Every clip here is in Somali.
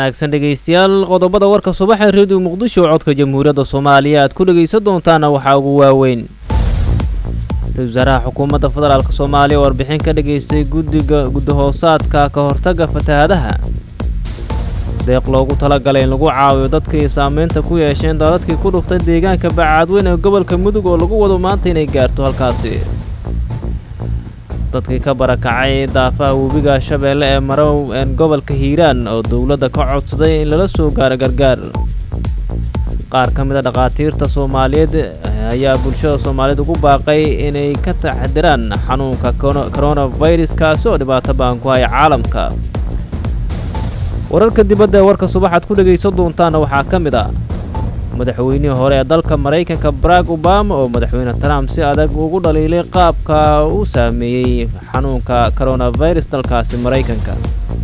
wanaagsan dhegaystayaal qodobada warka subaxa reediyo muqdisho codka jamhuuriyadda soomaaliya aad ku dhegaysan doontaana waxaa ugu waaweyn ra-isul wasaaraha xukuumadda federaalk soomaaliya oo warbixin ka dhagaystay guddiga guddahoosaadka ka hortagga fatahaadaha deeq loogu talagalay in lagu caawiyo dadkii saamaynta ku yeesheen daadadkii ku dhuftay deegaanka bacaadweyn ee gobolka mudug oo lagu wado maanta inay gaarto halkaasi dadkii ka barakacay daafaha webiga shabeelle ee marow een gobolka hiiraan oo dowladda ka codsaday in lala soo gaaro gargaar qaar ka mid a dhakhaatiirta soomaaliyeed ayaa bulshada soomaaliyeed ugu baaqay inay ka taxdiraan xanuunka coronavirus kaasi oo dhibaato baan ku haya caalamka wararka dibadda ee warka subaxaad ku dhegaysan doontaana waxaa ka mid ah madaxweynihii hore ee dalka maraykanka barack obama oo madaxweyne trump si adag ugu dhaliilay qaabka uu saameeyey xanuunka coronavirus dalkaasi maraykanka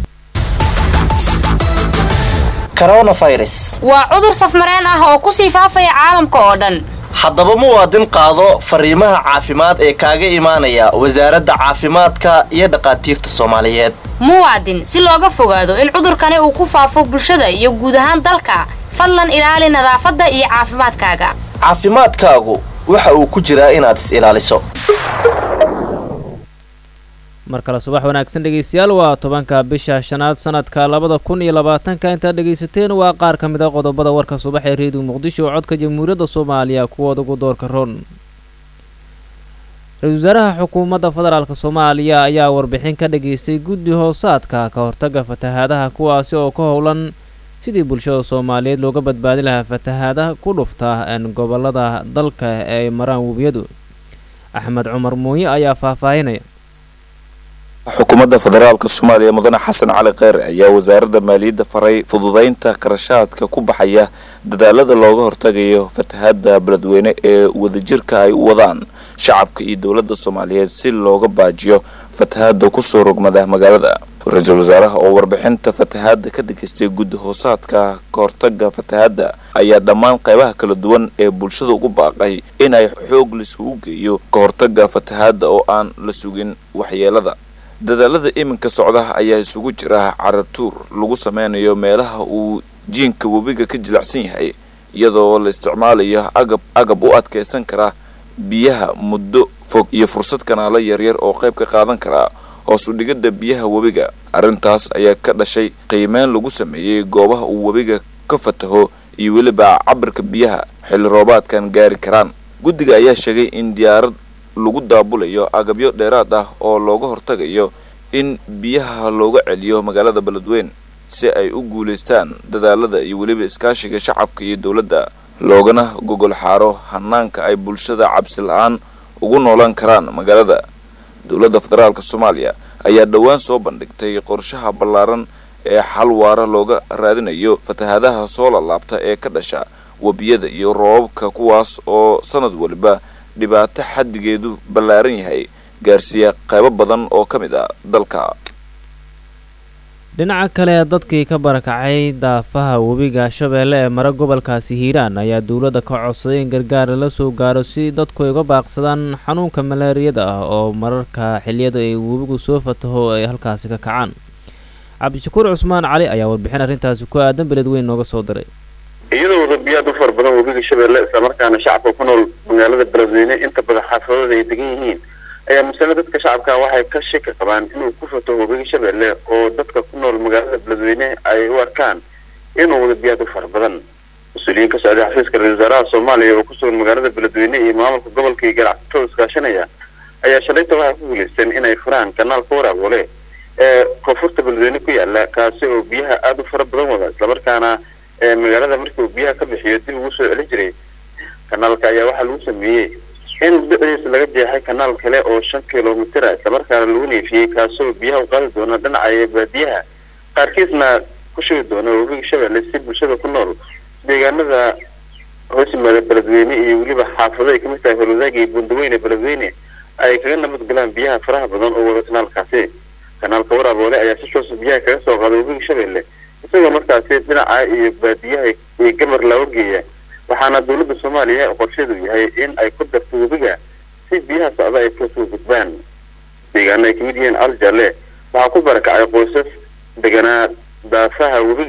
waa cudur safmareen ah oo ku sii faafaya caalamka oo dhan haddaba muwaadin qaado fariimaha caafimaad ee kaaga imaanaya wasaaradda caafimaadka iyo dhakhaatiirta soomaaliyeed muwaadin si looga fogaado in cudurkani uu ku faafo bulshada iyo guud ahaan dalka fadlan ilaali nadaafadda iyo caafimaadkaaga caafimaadkaagu waxa uu ku jiraa inaad is ilaaliso mar kale subax wanaagsan dhegaystayaal waa tobanka bisha shanaad sanadka labada kun iyo labaatanka intaad dhegaysateen waa qaar ka mid a qodobada warka subax ee reediyo muqdisho oo codka jamhuuriyadda soomaaliya kuwooda ugu doorka ron ra-isul wasaaraha xukuumadda federaalk soomaaliya ayaa warbixin ka dhagaystay guddi hoosaadka ka hortagga fatahaadaha kuwaasi oo ka howlan sidii bulshada soomaaliyeed looga badbaadi lahaa fatahaada ku dhufta gobolada dalka ee ay maraan webiyadu axmed cumar muuye ayaa faahfaahinaya xukuumadda federaalka soomaaliya mudane xasan cali kheyre ayaa wasaaradda maaliyadda faray fududaynta qarashaadka ku baxaya dadaalada looga hortagayo fatahaada beledweyne ee wadajirka ay u wadaan shacabka iyo dowladda soomaaliyeed si looga baajiyo fatahaada kusoo rogmada magaalada ra-iisul wasaaraha oo warbixinta fatahaada ka dhageystay guddi hoosaadka ka hortaga fatahaada ayaa dhammaan qaybaha kala duwan ee bulshada ugu baaqay in ay xoog laisugu geeyo ka hortaga fatahaada oo aan la sugin waxyeelada dadaalada iminka socda ayaa isugu jira caratuur lagu sameynayo meelaha uu jiinka webiga ka jilicsan yahay iyadoo la isticmaalayo agab agab u adkeysan kara biyaha muddo fog iyo fursad kanaalo yaryar oo qayb ka qaadan kara hoos u dhigada biyaha webiga arrintaas ayaa ka dhashay qiimeyn lagu sameeyey goobaha uu webiga ka fataho iyo weliba cabirka biyaha xilli roobaadkan gaari karaan guddiga ayaa sheegay in diyaarad lagu daabulayo agabyo dheeraad ah oo looga hortagayo in biyaha looga celiyo magaalada beledweyne si ay u guulaystaan dadaalada iyo weliba iskaashiga shacabka iyo dowladda loogana gogol xaaro hanaanka ay bulshada cabsi la-aan ugu noolaan karaan magaalada dowladda federaalk soomaaliya ayaa dhowaan soo bandhigtay qorshaha ballaaran ee xal waara looga raadinayo fatahaadaha soo lalaabta ee ka dhasha webiyada iyo roobabka kuwaas oo sanad waliba dhibaato xaddigeedu ballaaran yahay gaarsiiya qaybo badan oo ka mid ah dalka dhinaca kale dadkii ka barakacay daafaha webiga shabeelle ee mara gobolkaasi hiiraan ayaa dowladda ka codsaday in gargaar lala soo gaaro si dadku ay uga baaqsadaan xanuunka malaariyada ah oo mararka xiliyada ay webigu soo fataho ay halkaasi ka kacaan cabdishakuur cusmaan cali ayaa warbixin arrintaasi ku aadan beledweyn nooga soo diray iyadoo wadabiyaad u fara badan webiga shabeelle islamarkaana shacabka ku nool magaalada beledweyne inta badan xaafadooda ay degan yihiin ayaa masale dadka shacabka waxay ka shaki qabaan inuu ku fato webiga shabeelle oo dadka ku nool magaalada beledweyne ay u arkaan inuu wadabiyaad u fara badan mas-uuliyiin ka socday xafiiska ra-isul wasaaraha soomaaliya oo ku sugan magaalada beledweyne iyo maamulka gobolka iyo ganacsatada iskaashanaya ayaa shalayta waxay ku guulaysteen inay furaan kanaalka waraaboole ee koonfurta beledweyne ku yaala kaasi oo biyaha aada u fara badan wada islamarkaana magaalada markii uu biyaha ka bixiyo dib ugu soo celin jiray kanaalka ayaa waxaa lagu sameeyey in dhiciisa laga jeexay kanaal kale oo shan kilomitr a islamarkaana lagu neefiyey kaasoo biyaha u qaadi doona dhinaca baadiyaha qaarkiisna ku shugi doona webiga shabeelle si bulshada ku nool deegaanada hoos yimaada beledweyne iyo weliba xaafado ay kamid tahay holwadaag iyo buundaweyne beledweyne ay kaga nabad galaan biyaha faraha badan oo wada kanaalkaasi kanaalka waraaboole ayaa si toosa biyaha kaga soo qaaday webiga shabeelle isagoo markaasi dhinaca iyo baadiyaha iyo gabar looga geeya waxaana dowladda soomaaliya qorsheedu yahay in ay ku darto webiga si biyaha socda ay kasoo gudbaan deegaano ay kamid yihiin aljalle waxaa ku barakacay qoysas deganaa daafaha webiga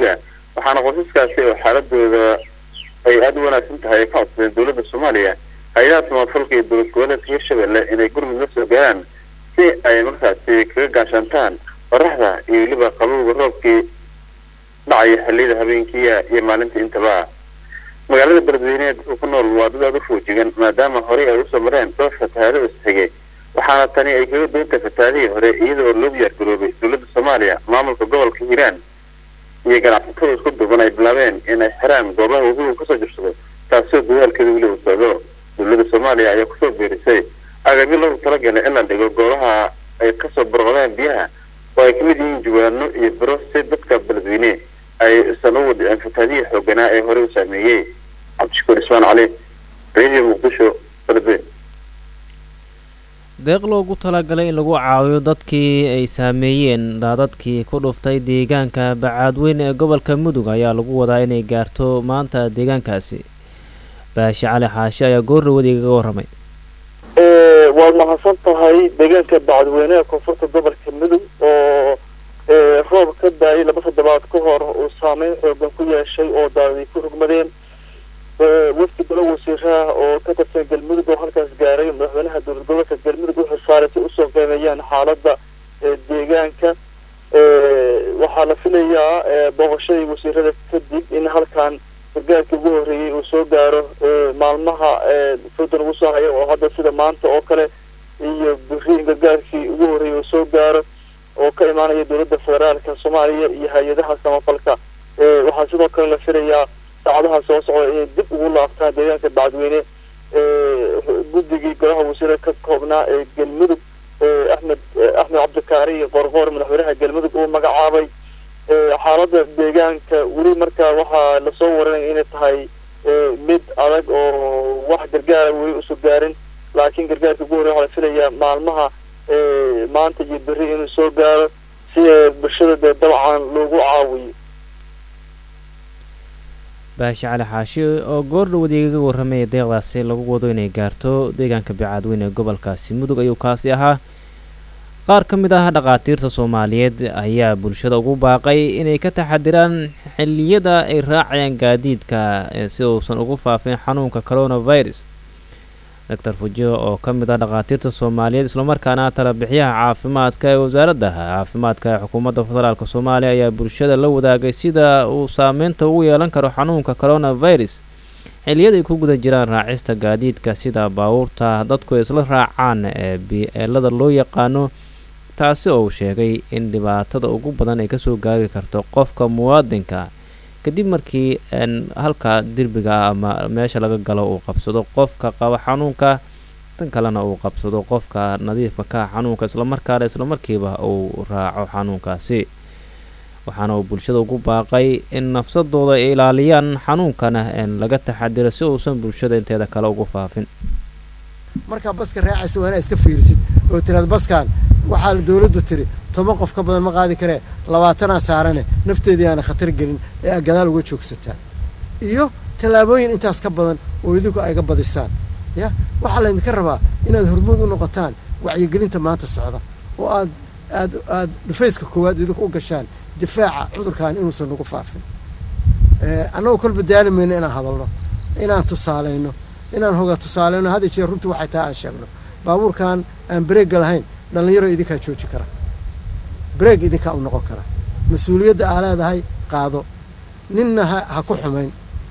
waxaana qoysaskaasi oo xaaladooda ay aada u wanaagsan tahay ay ka codsadeen dowladda soomaaliya hay-adaha samafalka iyo dowlad goboleedka hirshabelle inay gurmud la soo gaaraan si ay markaasi kaga gaashaantaan qoraxda iyo weliba qabowga roobkii dhacaya xilliyada habeenkiiya iyo maalinta intaba magaalada beledweyneed uu ku nool waa dad aada u foojigan maadaama horey ay usoo mareen dhowr fatahaado isxigay waxaana tani ay kaga doonta fatahaadihii hore iyada oo loo diyaar garoobay dowladda soomaaliya maamulka gobolka hiiraan iyo ganacsatada isku duban ay bilaabeen inay xiraan goobaha wabigu kasoo jirsado taasoo dadaalkeeda weli uu socdo dowladda soomaaliya ayaa kusoo beerisay agabyo loogu talagalay in la dhigo goobaha ay kasoo burqadeen biyaha oo ay kamid yihiin juwaano iyo biro si dadka beledweyne ay isan u wadiceen fatahaadihii xooganaa ee horey u saameeyey cabdishakuur ismaan cali radio muqdisho beledweyne deeq loogu talagalay in lagu caawiyo dadkii ay saameeyeen daadadkii ku dhuftay deegaanka bacaadweyn ee gobolka mudug ayaa lagu wadaa inay gaarto maanta deegaankaasi baashi cali xaashi ayaa goorrawad igaga warramay waad mahadsan tahay deegaanka bacadweyne ee koonfurta gobolka mudug oo roob ka daayay laba toddobaad ka hor uu saameyn xoogan ku yeeshay oo daadii ku rugmadeen wafdi golo wasiiraha oo ka tirsan galmudug oo halkaas gaaray madaxweynaha dowlad gobolka galmudug wuxuu saaray si usoo qiimeeyaan xaaladda deegaanka waxaa la filayaa booqashadii wasiirada kadib in halkan gargaarkii ugu horreeyey uu soo gaaro maalmaha foodan ugu soo haya oo hadda sida maanta oo kale iyo biri in gargaarkii ugu horreeyey uu soo gaaro oo ka imaanaya dowladda federaalka soomaaliya iyo hay-adaha samafalka waxaa sidoo kale la filayaa saacadaha soo socda inay dib ugu laabtaan deegaanka bacadweyne guddigii golaha wasiire ka koobnaa ee galmudug axmed axmed cabdikaari iyo qorqoor madaxweynaha galmudug uu magacaabay xaaladda deegaanka weli markaa waxaa lasoo waranaya inay tahay mid adag oo wax gargaara weli usu gaarin laakiin gargaarka ugu horreya waxaa la filayaa maalmaha maanta iyo berri inuu soo gaaro si bulshada dee dabcan loogu caawiyo baashi cali xaashi oo goordhowad igaga warramaya deeqdaasi lagu wado inay gaarto deegaanka bacaadweyn ee gobolkaasi mudug ayuu kaasi ahaa qaar ka mid ah dhakhaatiirta soomaaliyeed ayaa bulshada ugu baaqay inay ka taxadiraan xilliyada ay raacayaan gaadiidka si uusan ugu faafin xanuunka coronavirus doctor fujo oo ka mid ah dhakhaatiirta soomaaliyeed islamarkaana talabixiyaha caafimaadka ee wasaaradda caafimaadka ee xukuumadda federaalk soomaaliya ayaa bulshada la wadaagay sida uu saameynta ugu yeelan karo xanuunka coronavirus xilliyada ay ku guda jiraan raacista gaadiidka sida baabuurta dadku ay isla raacaan ee bi-eelada loo yaqaano taasi oo uu sheegay in dhibaatada ugu badan ay kasoo gaari karto qofka muwaadinka kadib markii halka derbiga ama meesha laga galo uu qabsado qofka qaba xanuunka tan kalena uu qabsado qofka nadiifka ka xanuunka islamarkaana islamarkiiba uu raaco xanuunkaasi waxaana uu bulshada ugu baaqay in nafsadooda ay ilaaliyaan xanuunkana laga taxadiro si uusan bulshada inteeda kale ugu faafin markaa baska raacaysa waa inaa iska fiirisid oo tiraad baskan waxaa dowladdu tiri toban qof ka badan ma qaadi karee labaatanaa saarane nafteedii aana khatar gelin ee aa gadaal uga joogsataa iyo tallaabooyin intaas ka badan oo idinku ayga badisaan ya waxaa laydinka rabaa inaad hormuud u noqotaan wacyigelinta maanta socda oo aad aad aad dhufayska koowaad idinku u gashaan difaaca cudurkan inuusan nagu faafin annagoo kolba daali mayno inaan hadalno inaan tusaalayno inaan hoga tusaaleyno had jeer runtii waxay tahay aan sheegno baabuurkan aan bareegga lahayn dhallinyaro idinkaa jooji kara bareeg idinkaa u noqon kara mas-uuliyadda aa leedahay qaado ninna ha ha ku xumayn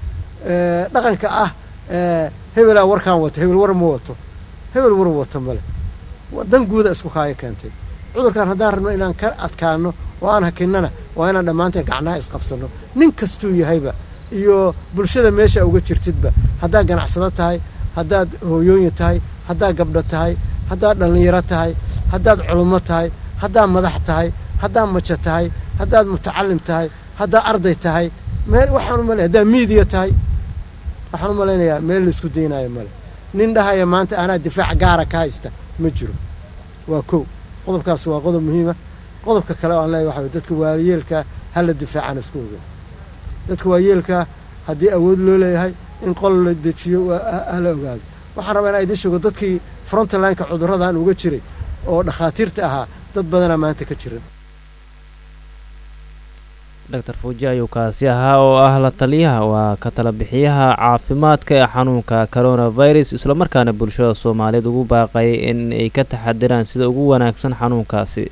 dhaqanka ah hebelaa warkaan wato hebel war ma wato hebel war wato male dan guuda isku kaayo keentay cudurkan haddaan rabno inaan ka adkaano oo aan hakinnana waa inaan dhammaanteen gacnaha isqabsanno nin kastuu yahayba iyo bulshada meesha uga jirtidba haddaad ganacsado tahay haddaad hooyooyin tahay haddaad gabdho tahay haddaad dhallinyaro tahay haddaad culummo tahay haddaad madax tahay haddaad majo tahay haddaad mutacalim tahay haddaad arday tahay meel waxaan umale haddaad miidiya tahay waxaan u malaynayaa meel laisku daynaayo male nin dhahaya maanta anaa difaac gaara ka haysta ma jiro waa kow qodobkaas waa qodob muhiima qodobka kale oo aan leeyahay waxa dadka waayeelkaa hala difaacaan isku ogeyn dadka waayeelkaa haddii awood loo leeyahay in qol la dejiyo hala ogaado waxaan rabaa inaa idin sheego dadkii frontlineka cudurradan uga jiray oo dhakhaatiirta ahaa dad badanaa maanta ka jiran doctor fuuji ayuu kaasi ahaa oo ah la taliyaha waa ka tala bixiyaha caafimaadka ee xanuunka coronavirus islamarkaana bulshada soomaaliyeed ugu baaqay in ay ka taxadiraan sida ugu wanaagsan xanuunkaasi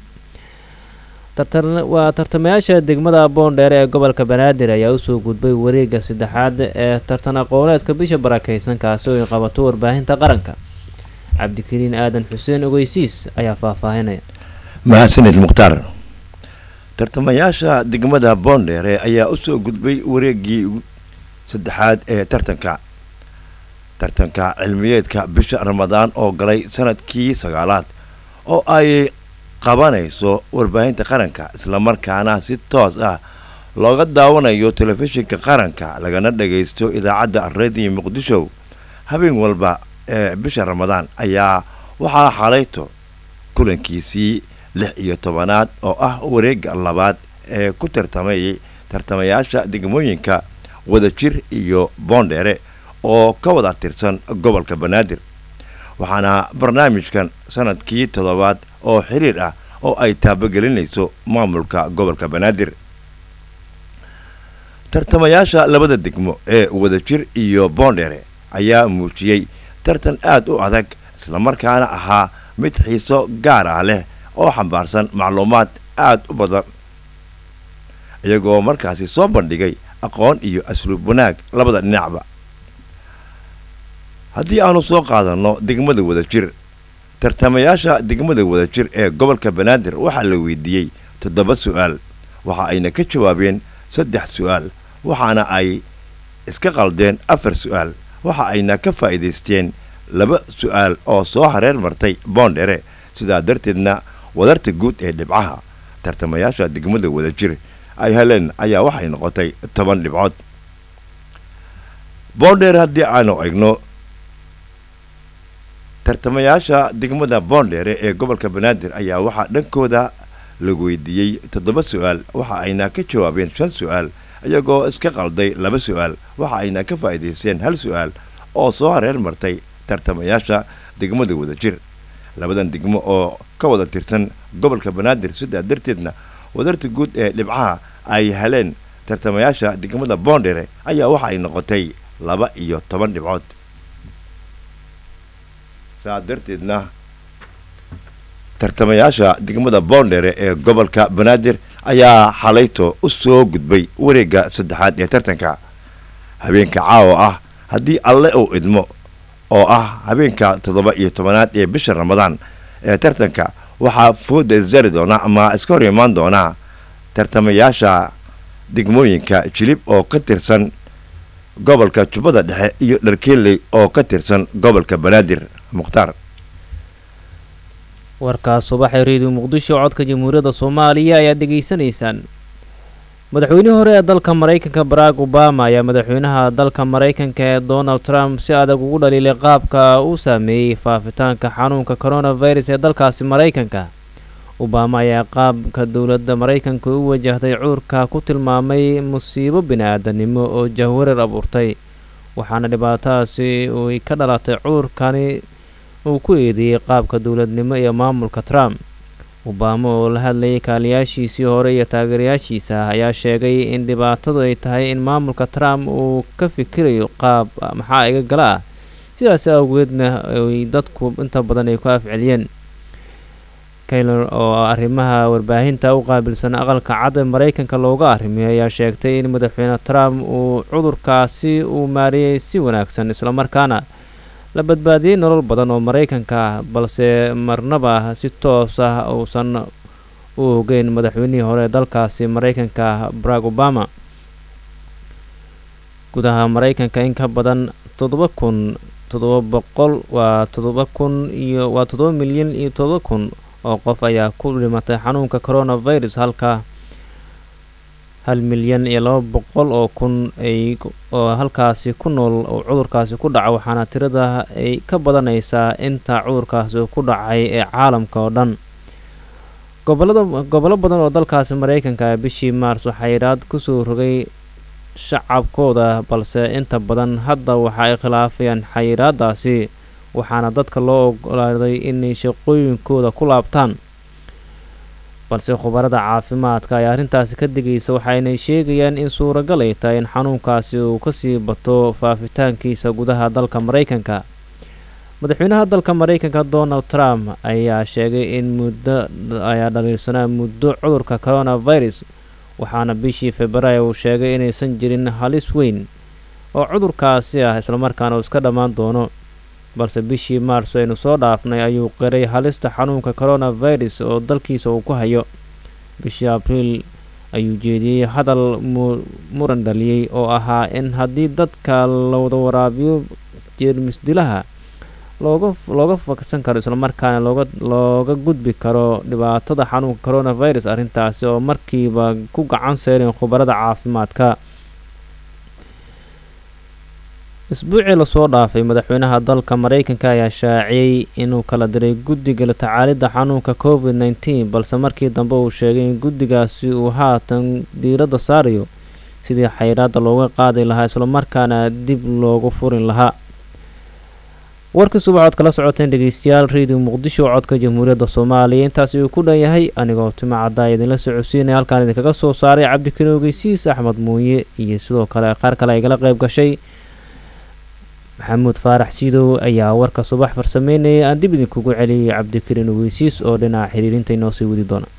waa tartamayaasha degmada boondheer ee gobolka banaadir ayaa usoo gudbay wareega saddexaad ee tartan aqooneedka bisha barakeysan kaasi oo ay qabato warbaahinta qaranka cabdikariin aadan xuseen ogeysiis ayaa faahfaahinaya mahadsanid mukhtaar tartamayaasha degmada boondheere ayaa usoo gudbay wareegii saddexaad ee tartanka tartanka cilmiyeedka bisha ramadaan oo galay sanadkii sagaalaad oo ay qabanayso warbaahinta qaranka islamarkaana si toos ah looga daawanayo telefishinka qaranka lagana dhagaysto idaacadda rediyo muqdisho habeen walba ee bisha ramadaan ayaa waxaa xalayto kulankiisii lix iyo tobanaad oo ah wareega labaad ee ku tartamayay tartamayaasha degmooyinka wadajir iyo boondheere oo ka wada tirsan gobolka banaadir waxaana barnaamijkan sanadkii toddobaad oo xiriir ah oo ay taabagelinayso maamulka gobolka banaadir tartamayaasha labada degmo ee wadajir iyo boondheere ayaa muujiyey tartan aad u adag islamarkaana ahaa mid xiiso gaar ah leh oo xambaarsan macluumaad aad u badan iyagoo markaasi soo bandhigay aqoon iyo asluub wanaag labada dhinacba haddii aanu soo qaadanno degmada wadajir tartamayaasha degmada wadajir ee gobolka banaadir waxaa la weydiiyey toddoba su-aal waxa ayna ka jawaabeen saddex su-aal waxaana ay iska qaldeen afar su-aal waxa ayna ka faa'iidaysteen laba su-aal oo soo hareer martay boondhere sidaa darteedna wadarta guud ee dhibcaha tartamayaasha degmada wadajir ay heleen ayaa waxay noqotay toban dhibcood boondheer haddii aanu egno tartamayaasha degmada boondheere ee gobolka banaadir ayaa waxaa dhankooda la weydiiyey toddoba su-aal waxa ayna ka jawaabeen shan su-aal iyagoo iska qalday laba su-aal waxa ayna ka faa'iidaysteen hal su-aal oo soo hareer martay tartamayaasha degmada wadajir labadan degmo oo ka wada tirsan gobolka banaadir sidaa darteedna wadarta guud ee dhibcaha ay heleen tartamayaasha degmada boondhere ayaa waxa ay noqotay laba iyo toban dhibcood saa darteedna tartamayaasha degmada boondhere ee gobolka banaadir ayaa xalayto u soo gudbay wareegga saddexaad ee tartanka habeenka caawa ah haddii alle uu idmo oo ah habeenka toddoba iyo tobanaad ee bisha ramadaan ee tartanka waxaa fooda isjari doonaa ama iska hor imaan doonaa tartamayaasha degmooyinka jilib oo ka tirsan gobolka jubbada dhexe iyo dharkeeley oo ka tirsan gobolka banaadir mukhtaar warkaas subaxee reediyo muqdisho codka jamhuuriyadda soomaaliya ayaad dhegaysanaysaan madaxweynihii hore ee dalka maraykanka barack obama ayaa madaxweynaha dalka maraykanka ee donald trump si adag ugu dhaliilay qaabka uu saameeyey faafitaanka xanuunka coronavirus ee dalkaasi maraykanka obama ayaa qaabka dowladda maraykanka u wajahday cuurka ku tilmaamay musiibo bini-aadanimo oo jahwareer abuurtay waxaana dhibaatadaasi ay ka dhalatay cuurkani uu ku eedeeyey qaabka dowladnimo iyo maamulka trump obama oo la hadlayay kaaliyaashiisii hore iyo taageerayaashiisa ayaa sheegay in dhibaatadu ay tahay in maamulka trump uu ka fikirayo qaab maxaa iga gala ah sidaas awgeedna ay dadku inta badan ay ku afceliyeen kaylor oo arrimaha warbaahinta u qaabilsan aqalka cad ee maraykanka looga arrimiyay ayaa sheegtay in madaxweyne trump uu cudurkaasi uu maariyey si wanaagsan islamarkaana la badbaadiyey nolol badan oo maraykanka ah balse marnaba si toos ah uusan u ogeyn madaxweynihii hore ee dalkaasi maraykanka barack obama gudaha maraykanka in ka badan toddoba kun toddoba boqol waa toddoba kun iyo waa toddoba milyan iyo toddoba kun oo qof ayaa ku dhimatay xanuunka coronavirus halka hal milyan iyo laba boqol oo kun ay oo halkaasi ku nool oo cudurkaasi ku dhaca waxaana tirada ay ka badanaysaa inta cudurkaasi ku dhacay ee caalamka oo dhan gobolada gobollo badan oo dalkaasi maraykanka bishii maars waxaa yidhaad kusoo rogay shacabkooda balse inta badan hadda waxa ay khilaafayaan xayiraadaasi waxaana dadka loo ogolaaday inay shaqooyinkooda ku laabtaan balse khubarada caafimaadka ay arrintaasi ka digaysa waxaynay sheegayaan in suuragal ay tahay in xanuunkaasi uu kasii bato faafitaankiisa gudaha dalka maraykanka madaxweynaha dalka maraykanka donald trump ayaa sheegay in muddo ayaa dhaliilsanaa muddo cudurka coronavirus waxaana bishii februaayo uu sheegay inaysan jirin halis weyn oo cudurkaasi ah islamarkaana uu iska dhammaan doono balse bishii maarso aynu soo dhaafnay ayuu qiray halista xanuunka coronavirus oo dalkiisa uu ku hayo bishii abriil ayuu jeediyey hadal muran dhaliyey oo ahaa in haddii dadka lawada waraabiyo jeermis dilaha looga looga faksan karo islamarkaana looga looga gudbi karo dhibaatada xanuunka coronavirus arrintaasi oo markiiba ku gacan seereen khubarada caafimaadka isbuucii lasoo dhaafay madaxweynaha dalka maraykanka ayaa shaaciyey inuu kala diray guddiga la tacaalidda xanuunka covid nneteen balse markii dambe uu sheegay in guddigaasi uu haatan diiradda saarayo sidii xayraadda looga qaadi lahaa islamarkaana dib loogu furin lahaa warkii subaxood kala socoteen dhegeystayaal radio muqdisho codka jamhuuriyadda soomaaliya intaasi uu ku dhan yahay anigoo tima caddaa idinla socodsiinaya halkaan idinkaga soo saaray cabdikariin ogeysiis axmed muuye iyo sidoo kale qaar kale ay gala qayb gashay maxamuud faarax siidow ayaa warka subax farsameynayay aan dib idinkugu celiyay cabdikariin ogeysiis oo dhinaca xiriirinta inoo sii wadi doona